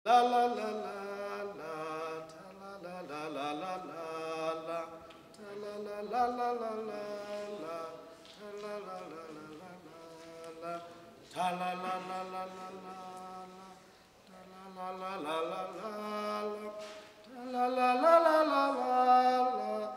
La la la la la, ta la la la la la la la, ta la la la la la la la, ta la la la la la la la, ta la la la la la la la, ta la la la la la la la, ta la la la la la la la,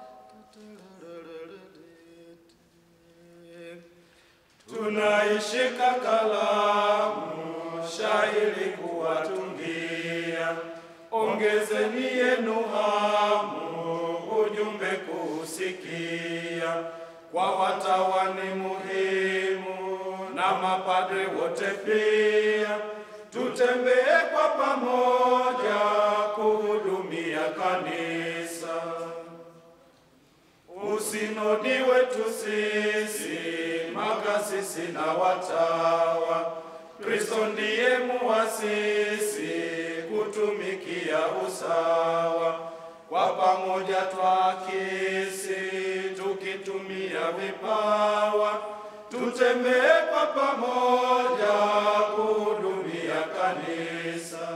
Tunaishika kalamu shairi kuwatungia, ongezeni yenu hamu ujumbe kuusikia. Kwa watawa ni muhimu na mapadre wote pia, tutembee kwa pamoja kuhudumia kanisa. Usinodi wetu sisi makasisi na watawa, Kristo ndiye muasisi kutumikia usawa. Kwa pamoja twakisi tukitumia vipawa, tutembee kwa pamoja kuhudumia kanisa.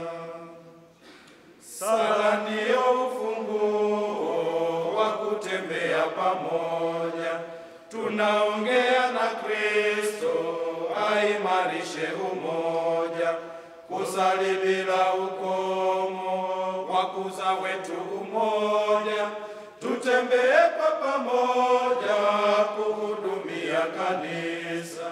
Sala ndiyo ufunguo wa kutembea pamoja, tunaongea na Kristo aimarishe umoja, kusali bila ukomo, wakuza wetu umoja, tutembee kwa pamoja kuhudumia kanisa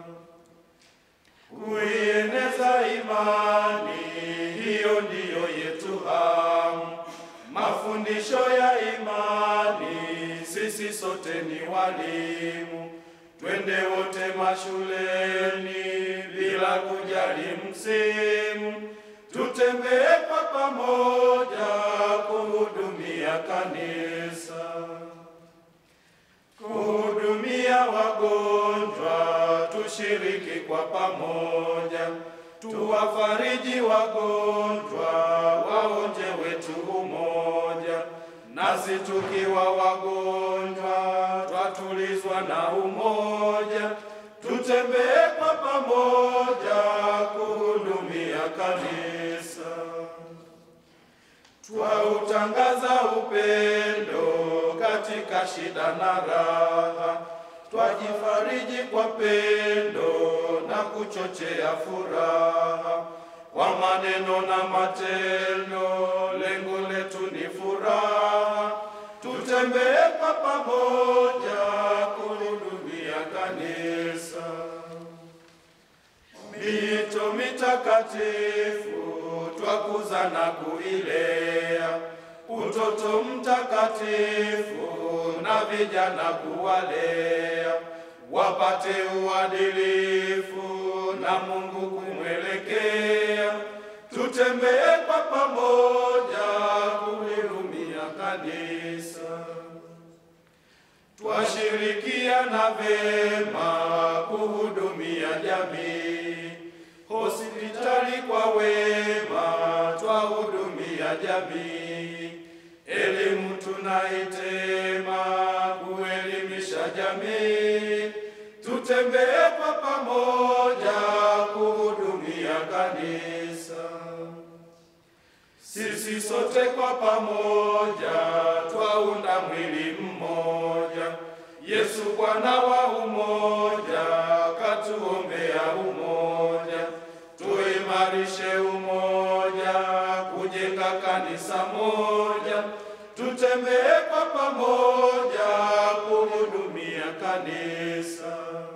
kuieneza imani, hiyo ndiyo yetu hamu. Mafundisho ya imani, sisi sote ni walimu, twende wote mashuleni bila kujali msimu, tutembee kwa pamoja kuhudumia kanisa kuhudumia wagonjwa, tushiriki kwa pamoja, tuwafariji wagonjwa, waonje wetu umoja, nasi tukiwa wagonjwa, twatulizwa na umoja, tutembee kwa pamoja kuhudumia kanisa twautangaza upendo katika shida na raha, twajifariji kwa pendo na kuchochea furaha kwa maneno na matendo, lengo letu ni furaha. Tutembee kwa pamoja kuhudumia kanisa mito mitakatifu twakuza na kuilea, utoto mtakatifu na vijana kuwalea, wapate uadilifu na Mungu kumwelekea. Tutembee kwa pamoja kulihudumia kanisa twashirikiana vema kuhudumia jamii, hospitali kwa wema twahudumia jamii, elimu tunaitema kuelimisha jamii, tutembee kwa pamoja kuhudumia kanisa. Sisi sote kwa pamoja twaunda mwili mmoja. Yesu Bwana wa umoja, katuombea umoja. Tuimarishe umoja, kujenga kanisa moja. Tutembee kwa pamoja kuhudumia kanisa.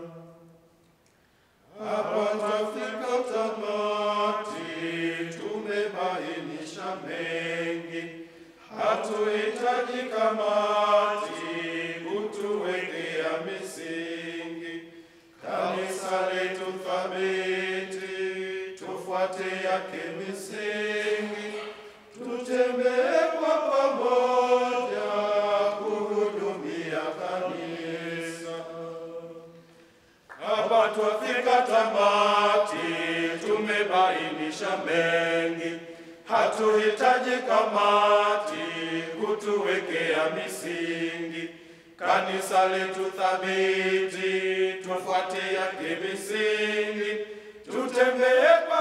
Hapa twafika tamati, tumebainisha mengi, hatuhitaji kamati kutuwekea misingi. Kanisa letu thabiti, tufuate yake misingi, tutembee kwa pamoja kuhudumia kanisa. Hapa twafika tamati, tumebainisha mengi, hatuhitaji kamati kutuwekea misingi. Kanisa letu thabiti, tufuate yake misingi, tutembee kwa